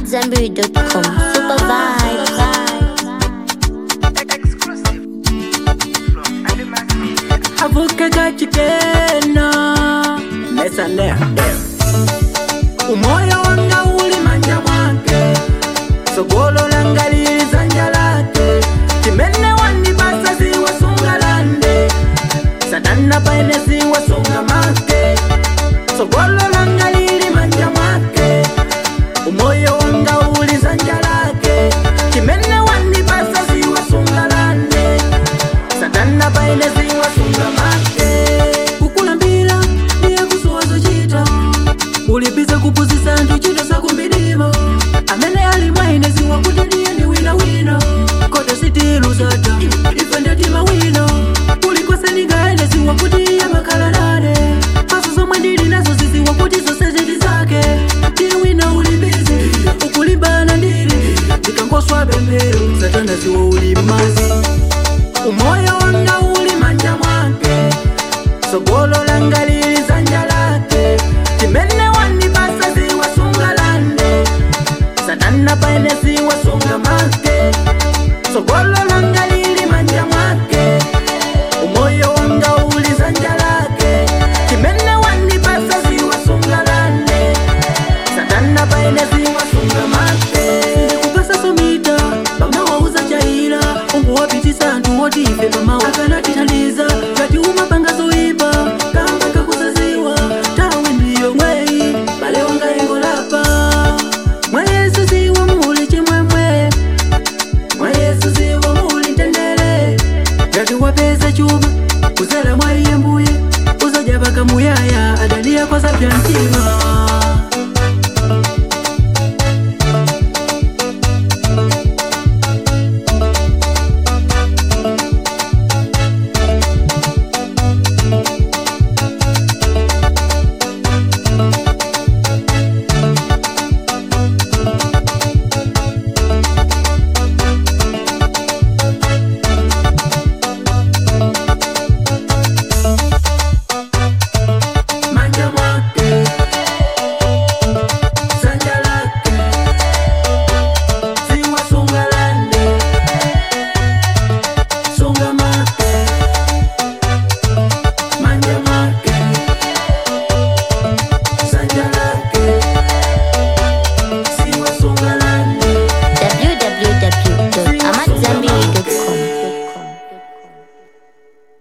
AmadZanbury.com. Super vibes. avuke kachikena mesane umoyo wanga uli manja mwake sogolo langa lili zanja lake chimene wandipasa ziwasunga lande satana paene ziwasunga make sogolo langa lili manja mwake umoyo wanga uli zanja lake chimene wandipasa ziwasunga lande satana paene ziwasunga make kukulambira ndiye kusowazo chita ulipiza kupuzisa anthu chito sakumbidimo amene ali mwaine ziwa kuti ndiye ndi winawina kote sitilu zata ife ndatima wina kulikose ndingaende ziwa kuti iye makhala nane paso zomwe ndili nazo ziziwa kuti zonse ziti zake ndiye wina ulibizi ukulimbana ndili ndikangoswa pemphero satana ziwa uli mazi umoyo wanga uli manja mwake sogolo langa lili zanja lake chimene wandipasa ziwasunga lande satana paene ziwasunga make sogolo langa lili manja mwake umoyo wanga uli zanja lake chimene wandipasa ziwasunga lande satana paene zi